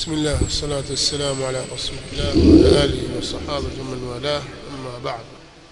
بسم الله والصلاة والسلام على رسول الله وعلى آله وصحابه من والاه أما بعد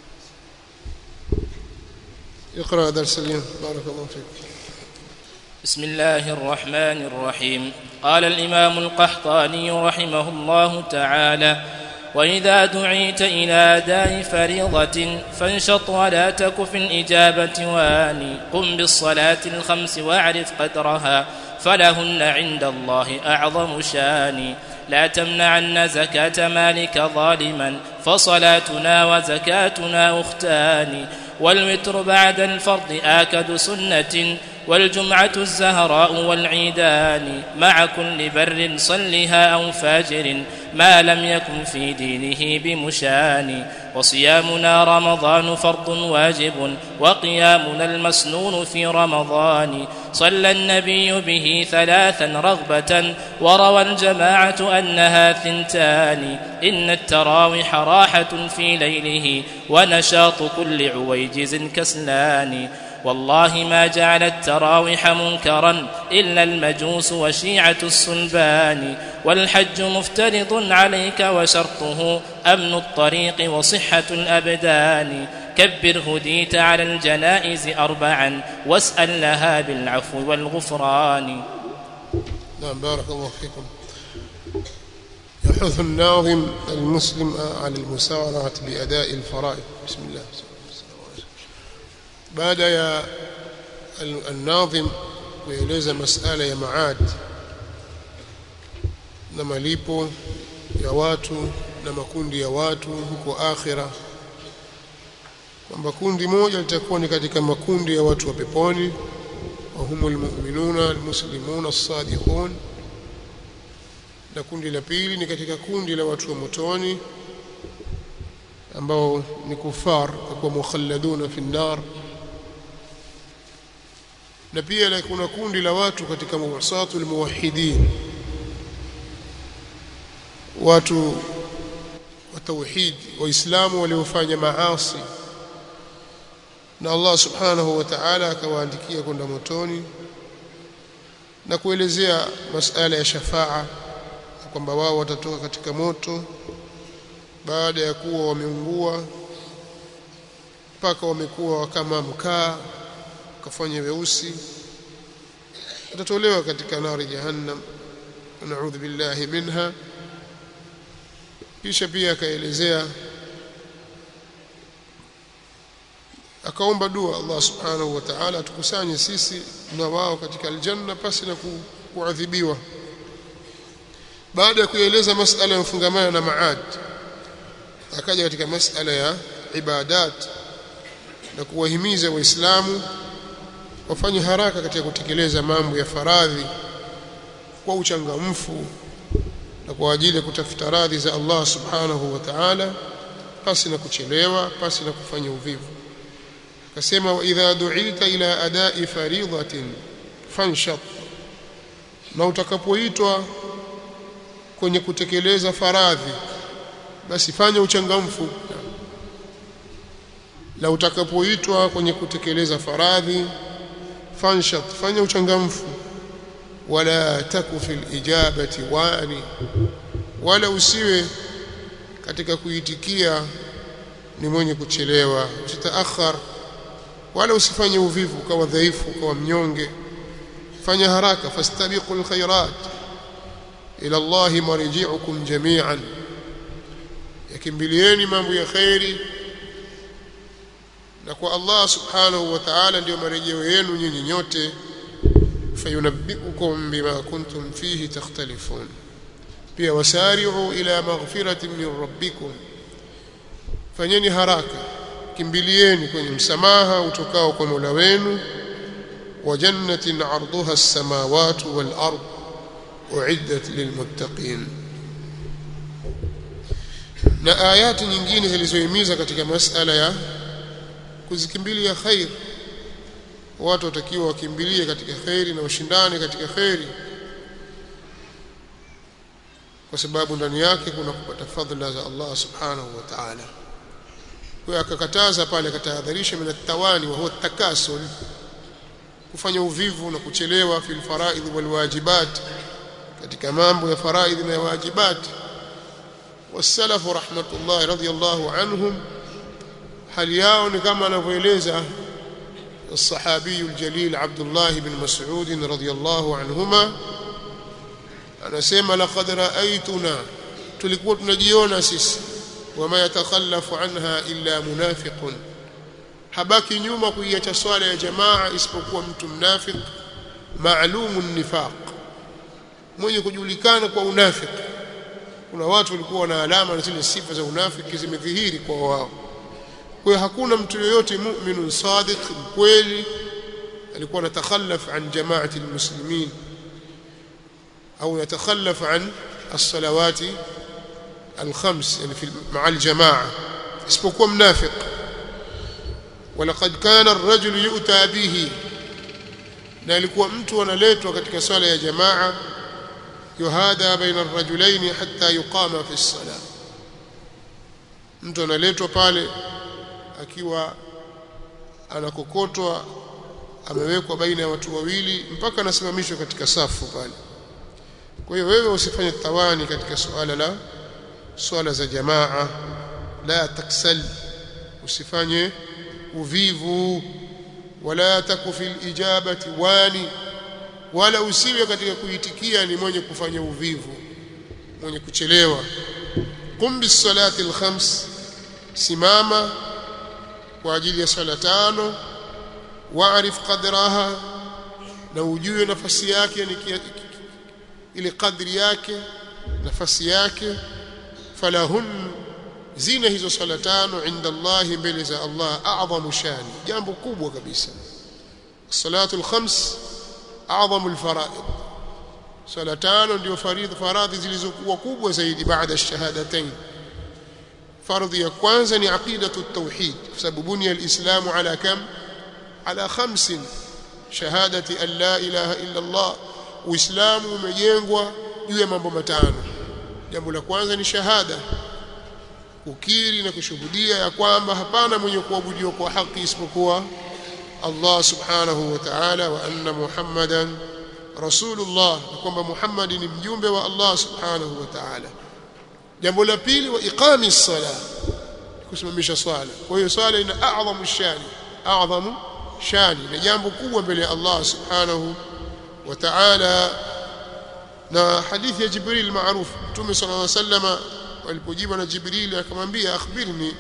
اقرأ درس اليوم بارك الله فيك بسم الله الرحمن الرحيم قال الامام القحطاني رحمه الله تعالى واذا دعيت الى اداء فريضه فانشط ولا تك في الاجابه واني قم بالصلاه الخمس واعرف قدرها فلهن عند الله اعظم شان لا تمنعن زكاه مالك ظالما فصلاتنا وزكاتنا اختان والوتر بعد الفرض آكد سنة والجمعة الزهراء والعيدان مع كل بر صلها أو فاجر ما لم يكن في دينه بمشان وصيامنا رمضان فرض واجب وقيامنا المسنون في رمضان صلى النبي به ثلاثا رغبة وروى الجماعة أنها ثنتان إن التراوح راحة في ليله ونشاط كل عويجز كسلان والله ما جعل التراوح منكرا إلا المجوس وشيعة الصلبان والحج مفترض عليك وشرطه أمن الطريق وصحة الأبدان كبر هديت على الجنائز أربعا واسأل لها بالعفو والغفران نعم بارك الله فيكم يحث الناظم المسلم على المسارعة بأداء الفرائض بسم الله baada ya الناظم kueleza masala ya maad na malipo ya watu na makundi ya watu huko akhira kwamba kundi moja litakuwa ni katika makundi ya watu wa peponi wa humul mu'minuna almuslimuna as-sadiqun na kundi la pili ni katika kundi la watu wa motoni ambao ni kufar kwa mukhalladuna fi nar na pia kuna kundi la watu katika muwasatul muwahhidin watu wa tauhid waislamu waliofanya maasi na Allah subhanahu wa ta'ala akawaandikia kwenda motoni na kuelezea masala ya shafaa kwamba wao watatoka katika moto baada ya kuwa wameungua mpaka wamekuwa kama mkaa kafanya weusi watatolewa katika nari jahannam naudhu billahi minha kisha pia akaelezea akaomba dua Allah subhanahu wa ta'ala atukusanye sisi na wao katika aljanna pasi na kuadhibiwa baada ya kueleza masala ya mfungamano na maad akaja katika masala ya ibadat na kuwahimiza waislamu wafanye haraka katika kutekeleza mambo ya faradhi kwa uchangamfu na kwa ajili ya kutafuta radhi za Allah subhanahu wa ta'ala pasi na kuchelewa pasi na kufanya uvivu akasema wa idha du'ita ila ada'i faridatin fanshat na utakapoitwa kwenye kutekeleza faradhi basi fanya uchangamfu na utakapoitwa kwenye kutekeleza faradhi fanshat fanya uchangamfu wala taku fil ijabati wani wala usiwe katika kuitikia ni mwenye kuchelewa usitaakhar wala usifanye uvivu ukawa dhaifu ukawa mnyonge fanya haraka fastabiqul khairat ila Allah marji'ukum jami'an yakimbilieni mambo ya khairi na kwa Allah subhanahu wa ta'ala ndio marejeo yenu nyinyi nyote fayunabbiukum bima kuntum fihi takhtalifun pia wasari'u ila maghfiratin min rabbikum fanyeni haraka kimbilieni kwenye msamaha utokao kwa Mola wenu wa jannatin 'arduha as-samawati wal ard uiddat lilmuttaqin na ayati nyingine zilizohimiza katika masala ya kuzikimbilia khair watu watakiwa wakimbilie katika khairi na washindane katika khairi kwa sababu ndani yake kuna kupata fadhila za Allah subhanahu wa ta'ala kwa akakataza pale akatahadharisha min at-tawani wa huwa at-takasul kufanya uvivu na kuchelewa fil faraidh wal wajibat katika mambo ya faraidhi na wajibati والسلف رحمة الله رضي الله عنهم هل ياون كما نفيلeza الصحابي الجليل عبد الله بن مسعود رضي الله عنهما anasema laqad ra'aytuna tulikuwa tunajiona sisi wama yatakhallafu anha illa munafiqun habaki nyuma kuiacha swala ya jamaa isipokuwa mtu mnafiq maalumun nifaq mwenye kujulikana kwa unafiki kuna watu walikuwa na alama na zile sifa za unafiki zimedhihiri kwa wao kwa hiyo hakuna mtu yoyote mu'minun sadiq mkweli alikuwa anatakhallaf an jamaati almuslimin au yatakhallaf an الصلوات الخمس يعني في مع الجماعه isipokuwa mnafiq ولقد كان الرجل يؤتى به na alikuwa mtu analetwa katika swala ya jamaa yuhada baina ar-rajulayn hatta yuqama fi as-salah mtu analetwa pale akiwa anakokotwa amewekwa baina ya watu wawili mpaka anasimamishwa katika safu pale kwa hiyo wewe usifanye tawani katika suala la swala za jamaa la taksal usifanye uvivu wala taku fil ijabati wani wala usiwe katika kuitikia ni mwenye kufanya uvivu mwenye kuchelewa qum bis salati al khams simama kwa ajili ya swala tano waarif qadraha na ujue nafasi yake ni ile kadri yake nafasi yake falahun zina hizo swala tano inda Allah mbele za Allah a'zamu shani jambo kubwa kabisa salatu al-khams a'zamu al-fara'id swala tano ndio faridhi faradhi zilizokuwa kubwa zaidi baada ya shahadatain fardhi ya kwanza ni aqidatu at-tauhid kwa sababu bunya al-islamu ala kam ala khamsin shahadati an la ilaha illa Allah uislamu umejengwa juu ya mambo matano jambo la kwanza ni shahada kukiri na kushuhudia ya kwamba hapana mwenye kuabudiwa kwa haki isipokuwa Allah subhanahu wa ta'ala wa anna Muhammadan rasulullah na kwamba Muhammad ni mjumbe wa Allah subhanahu wa ta'ala jambo la pili wa iqami sala kusimamisha swala kwa hiyo swala ina a'zamu shani a'zamu shani na jambo kubwa mbele ya Allah subhanahu wa ta'ala na hadithi ya Jibril maarufu Mtume sallallahu alaihi wasallam alipojibu na Jibril akamwambia akhbirni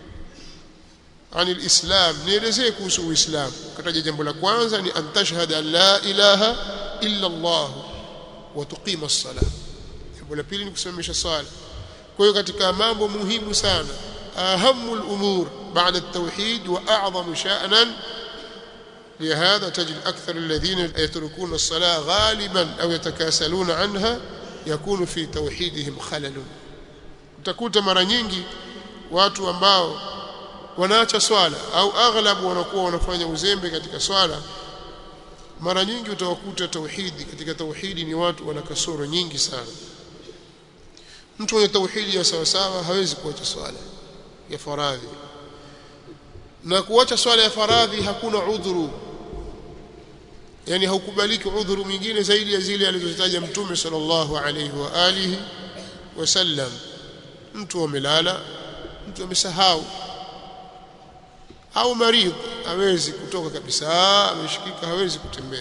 عن الإسلام nielezee kuhusu Uislamu kataja jambo la kwanza ni an tashhada an la ilaha illa Allah wa tuqima as-salah jambo la pili ni kusimamisha swala kwa hiyo katika mambo muhimu sana ahamu al-umur baada at-tauhid wa a'zamu sha'nan لهذا تجد أكثر الذين يتركون الصلاة غالبا أو يتكاسلون عنها يكون في توحيدهم خلل utakuta mara nyingi watu ambao wanaacha swala au aghlabu wanakuwa wanafanya uzembe katika swala mara nyingi utawakuta tauhidi katika tauhidi ni watu wana kasoro nyingi sana mtu mwenye tauhidi ya sawa sawa hawezi kuacha swala ya faradhi na kuacha swala ya faradhi hakuna udhuru yani haukubaliki udhuru mwingine zaidi ya zile alizozitaja mtume sallallahu alayhi wa alihi wasallam mtu amelala mtu amesahau au maridhi hawezi kutoka kabisa ameshikika hawezi kutembea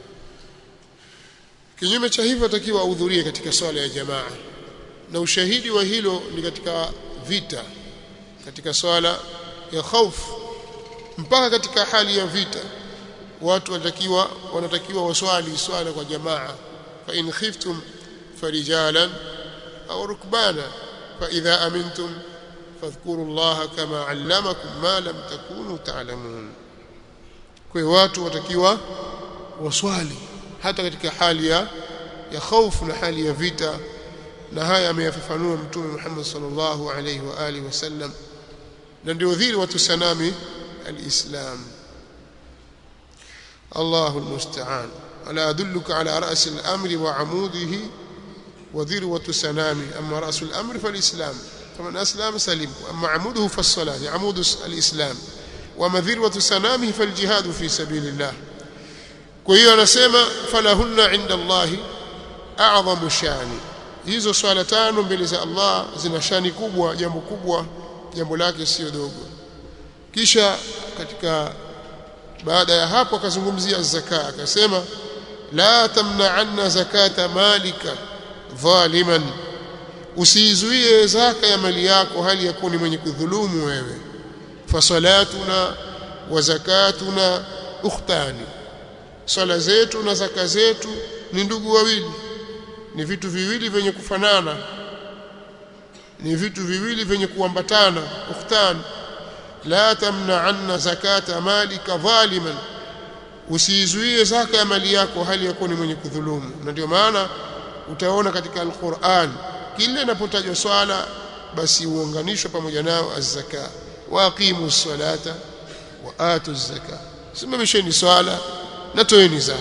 kinyume cha hivyo atakiwa ahudhurie katika swala ya jamaa na ushahidi wa hilo ni katika vita katika swala ya khaufu mpaka katika hali ya vita watu wanatakiwa wanatakiwa waswali swala kwa jamaa fa in khiftum farijalan au rukbana fa idha amintum fadhkuru Allah kama allamakum ma lam takunu ta'lamun kwa hiyo watu watakiwa waswali hata katika hali ya ya hofu na hali ya vita na haya ameyafafanua mtume Muhammad sallallahu alayhi wa alihi wasallam na ndio dhiri watu sanami الإسلام الله المستعان ألا أدلك على رأس الأمر وعموده وذروة سنامه أما رأس الأمر فالإسلام فمن أسلم سلم أما عموده فالصلاة عمود الإسلام وما ذروة سنامه فالجهاد في سبيل الله kwa hiyo anasema falahunna inda Allahi a'dhamu shani hizo swala tano mbele za Allah zina shani kubwa jambo kubwa jambo lake sio dogo kisha katika baada ya hapo akazungumzia zaka akasema la tamna'anna zakata malika dhaliman usizuie zaka ya mali yako hali yakuwa ni mwenye kudhulumu wewe fasalatuna wa zakatuna ukhtani swala zetu na zaka zetu ni ndugu wawili ni vitu viwili vyenye kufanana ni vitu viwili vyenye kuambatana ukhtani la tamna'anna zakata malika dhaliman usizuie zaka ya mali yako hali yakuwa ni mwenye kudhulumu na ndio maana utaona katika alquran kile inapotajwa swala basi uunganishwe pamoja nao az-zaka wa aqimu salata wa atu az-zaka simamisheni swala na toeni zaka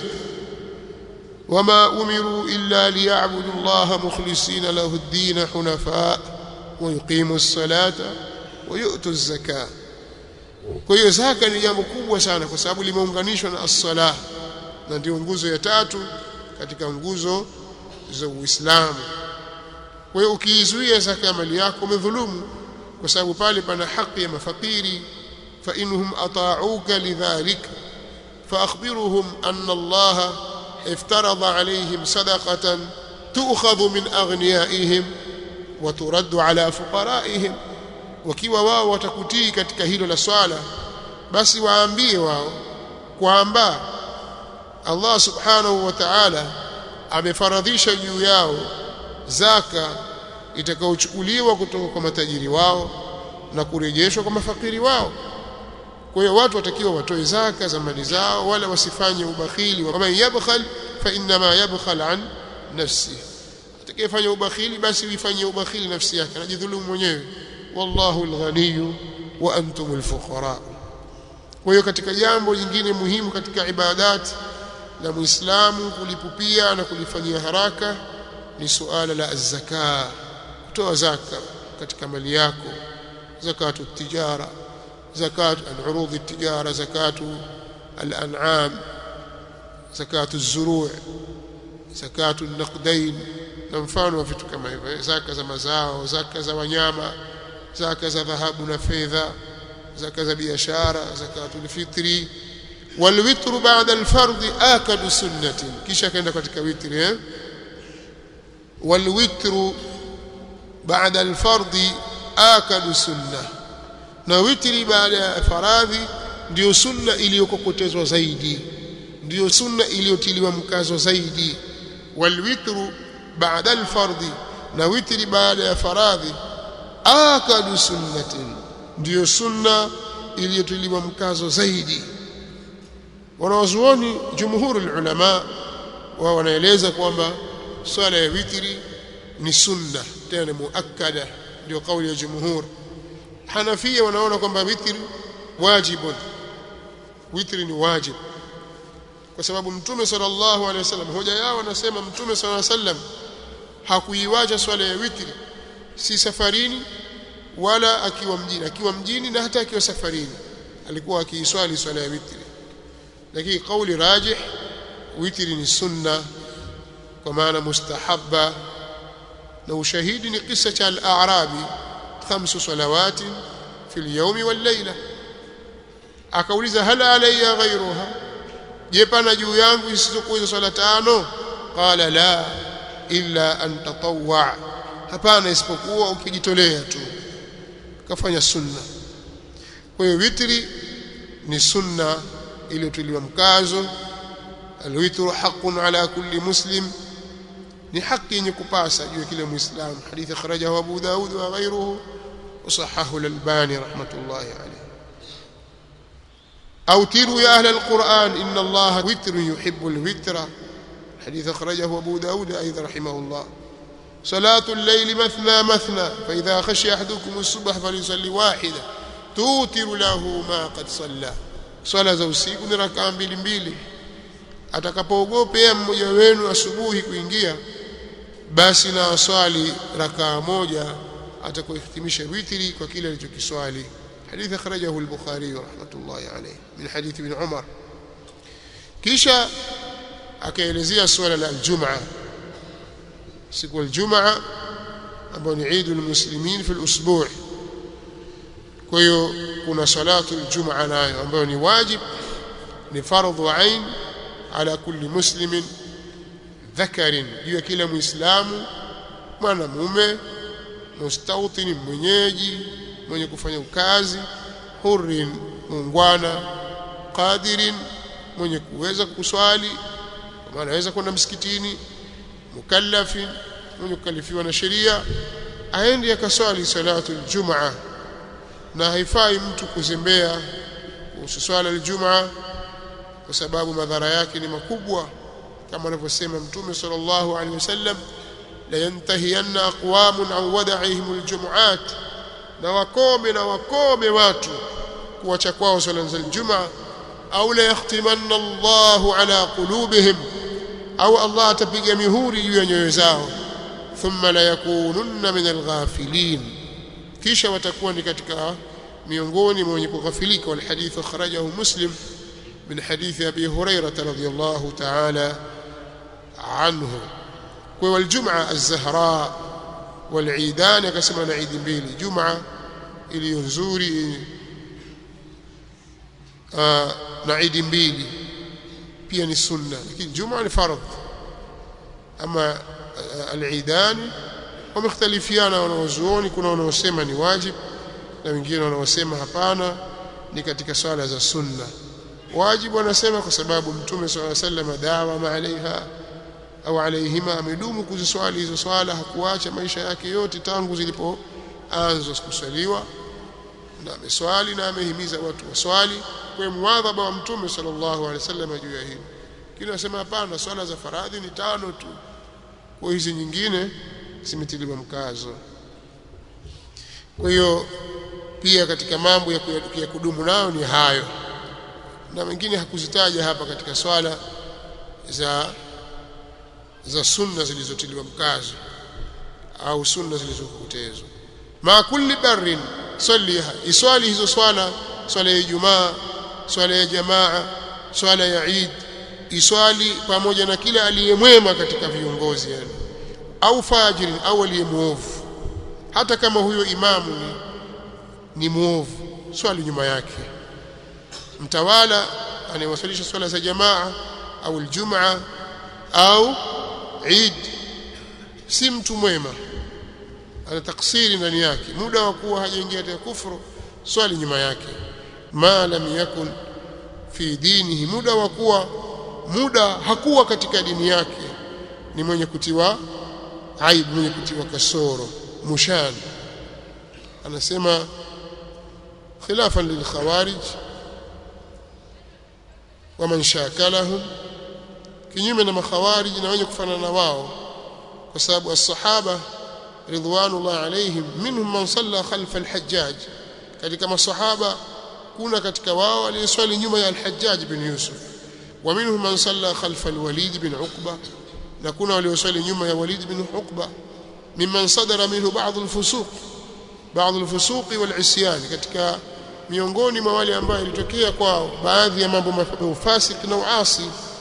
wama umiru illa liya'budu Allah mukhlisina lahu ad-din hunafa wa yuqimu as-salata wa yu'tu az-zaka kwa hiyo zaka ni jambo kubwa sana kwa sababu limeunganishwa na as-salah na ndio nguzo ya tatu katika nguzo za Uislamu kwa hiyo ukiizuia zaka ya mali yako umedhulumu kwa sababu pale pana haki ya mafakiri fa inhum ata'uka lidhalika fa akhbiruhum anna Allah iftarada alayhim sadaqatan tu'khadhu min aghniyaihim wa turaddu ala fuqaraihim wakiwa wao watakutii katika hilo la swala basi waambie wao kwamba Allah subhanahu wa ta'ala amefaradhisha juu yao zaka itakayochukuliwa kutoka kwa matajiri wao na kurejeshwa kwa mafakiri wao kwa hiyo watu watakiwa watoe zaka za mali zao wala wasifanye ubakhili wa man yabkhal fa inma yabkhal an nafsi atakayefanya ubakhili basi uifanye ubakhili nafsi yake anajidhulumu mwenyewe wallahu alghaniyu wa antum alfuqara kwa hiyo katika jambo jingine muhimu katika ibadati la muislamu kulipupia na kulifanyia haraka ni suala la zaka kutoa zaka katika mali yako zakatu tijara zakatu al-urud at-tijara zakatu al-an'am zakatu az-zuru' zakatu an-naqdain na mfano wa vitu kama hivyo zaka za mazao zaka za wanyama zaka za dhahabu na fedha zaka za biashara zakatu al-fitri والوتر بعد الفرض آكد سنة kisha kaenda katika witri eh والوتر بعد الفرض آكد سنة na witri baada ya faradhi ndio sunna iliyokokotezwa zaidi ndio sunna iliyotiliwa mkazo zaidi walwitru baada alfardhi na witri baada ya faradhi akadu sunnatin ndio sunna iliyotiliwa mkazo zaidi wanawazuoni jumhuru ulama wao wanaeleza kwamba swala ya witri ni sunna tena muakkada ndio kauli ya jumhur Hanafia wanaona kwamba witri wajibun witri ni wajib kwa sababu mtume sallallahu alaihi wasallam hoja yao wanasema mtume sallallahu alaihi wasallam hakuiwacha swala ya witri si safarini wala akiwa mjini akiwa mjini na hata akiwa safarini alikuwa akiiswali swala ya witri lakini kauli rajih witri ni sunna kwa maana mustahabba na ushahidi ni kisa cha al-a'rabi khamsu salawati fi al-yawmi wal-layla akauliza hal alayya ghayruha je pana juu yangu isizokuwa hizo swala tano qala la illa an tatawwa hapana isipokuwa ukijitolea tu kafanya sunna kwa hiyo witri ni sunna iliyotuliwa mkazo alwitru haqqun ala kulli muslim ni haki yenye kupasa juu ya kila muislamu hadithi akhrajahu Abu Daud wa ghayruhu وصححه الألباني رحمة الله عليه أوتروا يا أهل القرآن إن الله وتر يحب الوتر حديث أخرجه أبو داود أيضا رحمه الله صلاة الليل مثنى مثنى فإذا خشي أحدكم الصبح فليصلي واحدة توتر له ما قد صلى swala za usiku ni rakaa mbili mbili atakapoogopea mmoja wenu asubuhi kuingia basi na aswali rakaa moja atakuhitimisha witri kwa kile alichokiswali حديث أخرجه البخاري رحمة الله عليه من حديث ابن عمر kisha akaelezea swala la aljumaa siku aljumaa ambayo ni Eid almuslimin fi alusbu' kwa hiyo kuna salatu aljumaa nayo ambayo ni wajib ni fardhu ain ala kulli muslimin dhakarin juu ya kila muislamu mwanamume mustawtin mwenyeji mwenye kufanya kazi hurrin muungwana qadirin mwenye kuweza kuswali maana anaweza kwenda msikitini mukallafin mwenye kukalifiwa na sheria aende akaswali salatu aljumaa na haifai mtu kuzembea kuhusu swala aljumaa kwa sababu madhara yake ni makubwa kama anavyosema mtume sallallahu alaihi wasallam la yantahiyanna aqwamun an wada'ihim aljumu'at na wakome na wakome watu kuacha kwao swala za aljumaa au la yahtimanna Allahu ala qulubihim au Allah atapiga mihuri juu ya nyoyo zao thumma la yakununna min alghafilin kisha watakuwa ni katika miongoni mwa wenye kughafilika wal hadith akhrajahu muslim من حديث أبي هريرة رضي الله تعالى عنه والجمعة الزهراء والعيدان كسمنا عيد بيلي جمعة ili nzuri na idi mbili pia ni sunna lakini juma ni fardh ama al-eidan wamekhtalifiana wanaozuoni kuna wanaosema ni wajib na wengine wanaosema hapana ni katika swala za sunna wajibu anasema kwa sababu mtume swalla sallam dawama alaiha au alaihima amedumu kuziswali hizo swala hakuacha maisha yake yote tangu zilipoanza kuswaliwa na ameswali na amehimiza watu waswali kwa muadhaba wa mtume sallallahu alaihi wasallam juu ya hili kile anasema hapana swala za faradhi ni tano tu kwa hizi nyingine zimetiliwa mkazo kwa hiyo pia katika mambo ya, ya kudumu nayo ni hayo na mengine hakuzitaja hapa katika swala za za sunna zilizotiliwa mkazo au sunna zilizokutezwa ma kulli barrin salliha iswali hizo swala swala ya Ijumaa swala ya jamaa swala ya Eid iswali pamoja na kila aliyemwema katika viongozi yani au fajirin au aliyemuovu hata kama huyo imamu ni, ni muovu swali nyuma yake mtawala anayewasalisha swala za jamaa au aljumaa au Eid si mtu mwema ana taksiri ndani yake muda wa kuwa hajaingia katika kufuru swali nyuma yake ma lam yakun fi dinihi muda wa kuwa muda hakuwa katika dini yake ni mwenye kutiwa aibu mwenye kutiwa kasoro mushan anasema khilafan lil khawarij waman shakalahum kinyume na makhawarij na wenye kufanana na wao kwa sababu as-sahaba ridwanullah alaihim minhum man salla khalfa al-hajjaj katika masahaba kuna katika wao aliyeswali nyuma ya al-hajjaj bin yusuf wa minhum man salla khalfa al-walid bin uqba na kuna walioswali nyuma ya walid bin uqba mimman sadara minhu ba'd al-fusuq ba'd al-fusuq wal-isyan katika miongoni mwa wale ambao ilitokea kwao baadhi ya mambo mafasik na uasi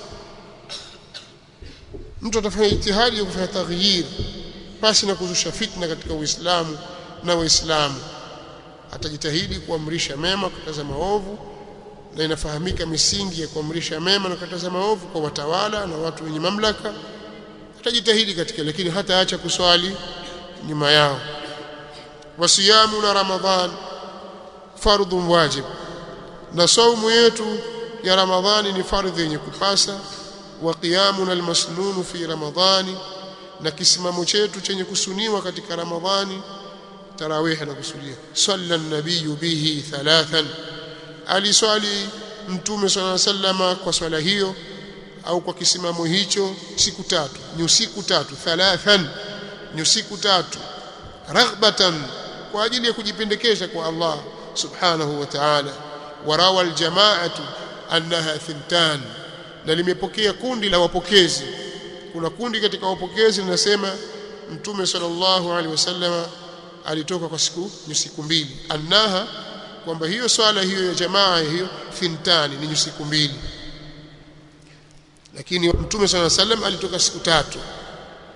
mtu atafanya ijtihadi ya kufanya taghyir pasi na kuzusha fitna katika Uislamu na Waislamu atajitahidi kuamrisha mema kukataza maovu na inafahamika misingi ya kuamrisha mema na kukataza maovu kwa watawala na watu wenye mamlaka atajitahidi katika lakini hata acha kuswali nyuma yao wasiyamu na ramadhan fardhu wajib na saumu yetu ya ramadhani ni fardhi yenye kupasa wa qiyamuna almasnun fi ramadhani na kisimamo chetu chenye kusuniwa katika ramadhani tarawih na kusulia salla an-nabiy bihi thalathan aliswali mtume swalla sallama kwa swala hiyo au kwa kisimamo hicho siku tatu ni usiku tatu thalathan ni usiku tatu raghbatan kwa ajili ya kujipendekeza kwa Allah subhanahu wa ta'ala warawa aljamaatu annaha thintan na limepokea kundi la wapokezi kuna kundi katika wapokezi linasema mtume sallallahu alaihi wasallam alitoka kwa siku ni siku mbili annaha kwamba hiyo swala hiyo ya jamaa hiyo thintani ni siku mbili lakini mtume sallallahu alaihi wasallam alitoka siku tatu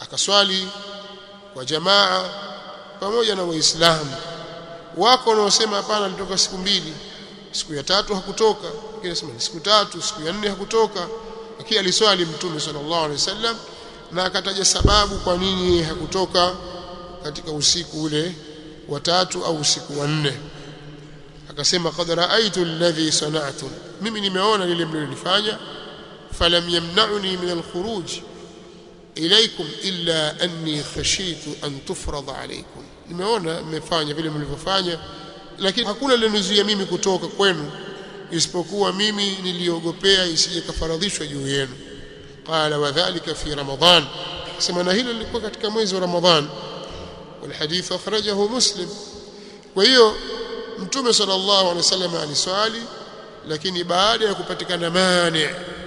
akaswali kwa jamaa pamoja na waislamu wako wanaosema hapana alitoka siku mbili siku ya tatu hakutoka wengine nasema siku tatu siku ya nne hakutoka lakini aliswali mtume sallallahu alaihi wasallam na akataja sababu kwa nini hakutoka katika usiku ule wa tatu au usiku wa nne akasema qad raaitu alladhi sana'tu mimi nimeona lile mlilofanya falam yamna'uni min alkhuruj ilaykum illa anni khashitu an tufrada alaykum nimeona mmefanya vile mlivyofanya lakini hakuna lilonizuia mimi kutoka kwenu isipokuwa mimi niliogopea isije kafaradhishwa juu yenu qala wadhālika fi ramadan sema na hilo lilikuwa katika mwezi wa ramadhan والحديث أخرجه مسلم وهي mtume sallallahu alaihi wasallam aliswali lakini baada ya kupatikana mani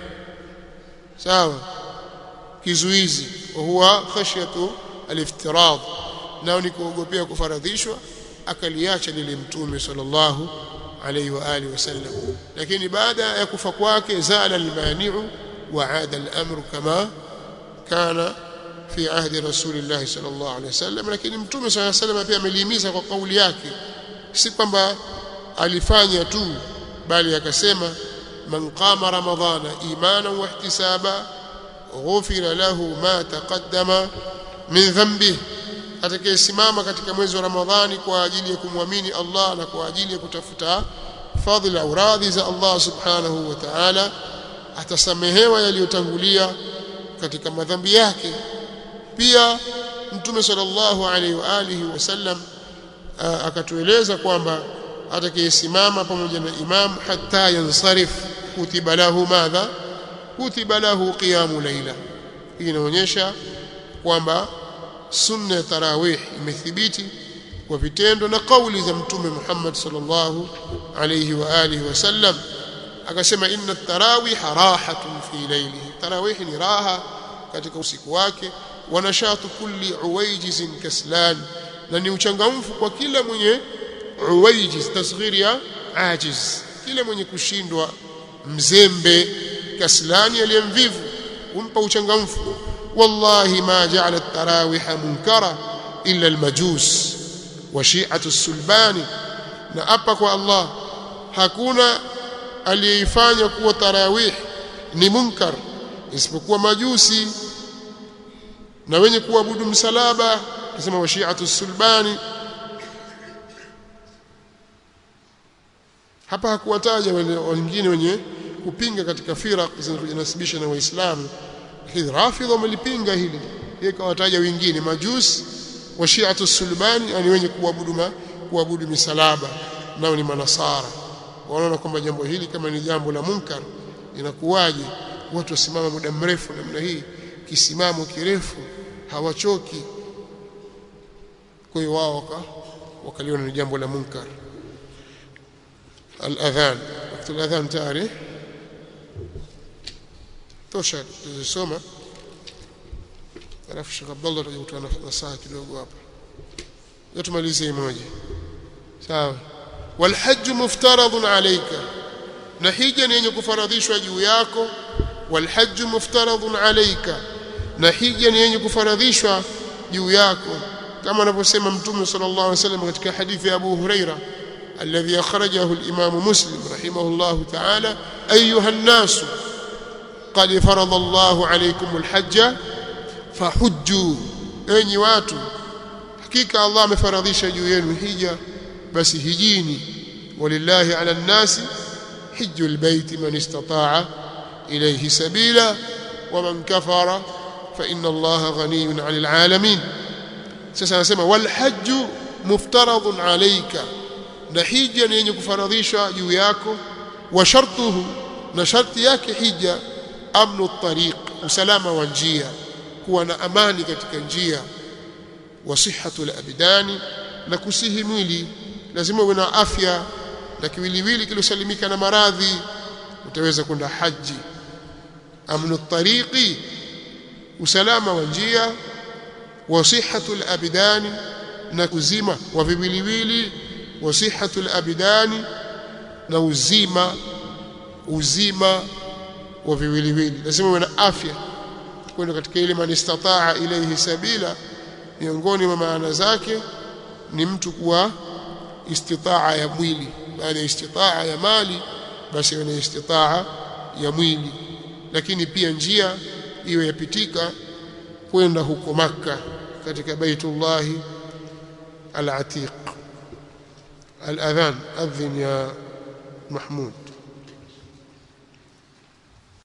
sawa kizuizi huwa khashyatu aliftirad nao ni kuogopea kufaradhishwa akaliacha lile mtume sallallahu alaihi wa alihi wasallam lakini baada ya kufa kwake zala almani'u wa aada al-amru kama kana fi ahdi rasulillah sallallahu alaihi wasallam lakini mtume sallallahu alaihi wasallam pia amelihimiza kwa kauli yake si kwamba alifanya tu bali akasema man qama ramadhana imana wa ihtisaba ghufira lahu ma taqaddama min dhanbi atakayesimama katika mwezi wa ramadhani kwa ajili ya kumwamini Allah na kwa ajili ya kutafuta fadhila au radhi za Allah subhanahu wa ta'ala atasamehewa yaliyotangulia katika madhambi yake pia mtume sallallahu alaihi wa alihi wasallam akatueleza kwamba atakayesimama pamoja na imam hatta yansarif kutiba lahu madha kutiba lahu qiyamu laila hii inaonyesha kwamba sunna ya tarawih imethibiti kwa vitendo na kauli za mtume Muhammad sallallahu alayhi wa alihi wasallam akasema inna tarawih rahatun fi laylihi tarawih ni raha katika usiku wake wa nashatu kulli uwaijizin kaslan na ni uchangamfu kwa kila mwenye uwaijiz tasghiri ya ajiz kila mwenye kushindwa mzembe kaslani aliyemvivu umpa uchangamfu wallahi ma ja'ala at-tarawih munkara illa al-majus wa shi'atu as-sulbani na apa kwa Allah hakuna aliyeifanya kuwa tarawih ni munkar isipokuwa majusi na wenye kuabudu msalaba nasema wa shi'atu as-sulbani hapa hakuwataja wengine wenye kupinga katika firaq zinazojinasibisha na waislamu lakini rafidha wamelipinga hili yeye kawataja wengine majusi wa shi'atu sulbani yani wenye kuabudu kuabudu misalaba nao ni manasara wanaona kwamba jambo hili kama ni jambo la munkar inakuwaje watu wasimama muda mrefu namna hii kisimamo kirefu hawachoki kwa hiyo wao waka wakaliona ni jambo la munkar الأذان وقت الأذان تاريخ tosha tuzisoma alafu Sheikh Abdullah atakutoa nasaha kidogo hapa yotumalize moja sawa walhajj muftaradun alayka na hija ni yenye kufaradhishwa juu yako walhajj muftaradun alayka na hija ni yenye kufaradhishwa juu yako kama anavyosema mtume sallallahu alaihi wasallam katika hadithi ya Abu Huraira الذي أخرجه الإمام مسلم رحمه الله تعالى أيها الناس قد فرض الله عليكم الحج فحجوا أي watu hakika Allah amefaradhisha juu yenu hija basi hijini walillahi ala nnasi hiju albayti man istata'a ilayhi sabila waman kafara fa inna Allaha ghaniyun 'anil 'alamin sasa anasema wal hajju muftaradun 'alayka na hija ni yenye kufaradhishwa juu yako wa shartuhu na sharti yake hija amnu tariq usalama wa njia kuwa na amani katika njia wa sihhatu al-abdani na kusihi mwili lazima uwe na afya na kiwiliwili kilosalimika na maradhi utaweza kwenda haji amnu tariqi usalama wa njia wa sihhatu al-abdani na kuzima wa viwiliwili wa sihhatu al-abdani na uzima uzima wa viwiliwili lazima uwe na afya kwenda katika ile man istataa ilayhi sabila miongoni mwa maana zake ni mtu kuwa istitaa ya mwili baada ya istitaa ya mali basi ni istitaa ya mwili lakini pia njia iwe yapitika kwenda huko maka katika baitullah al-atiq al-adhan adhin ya mahmud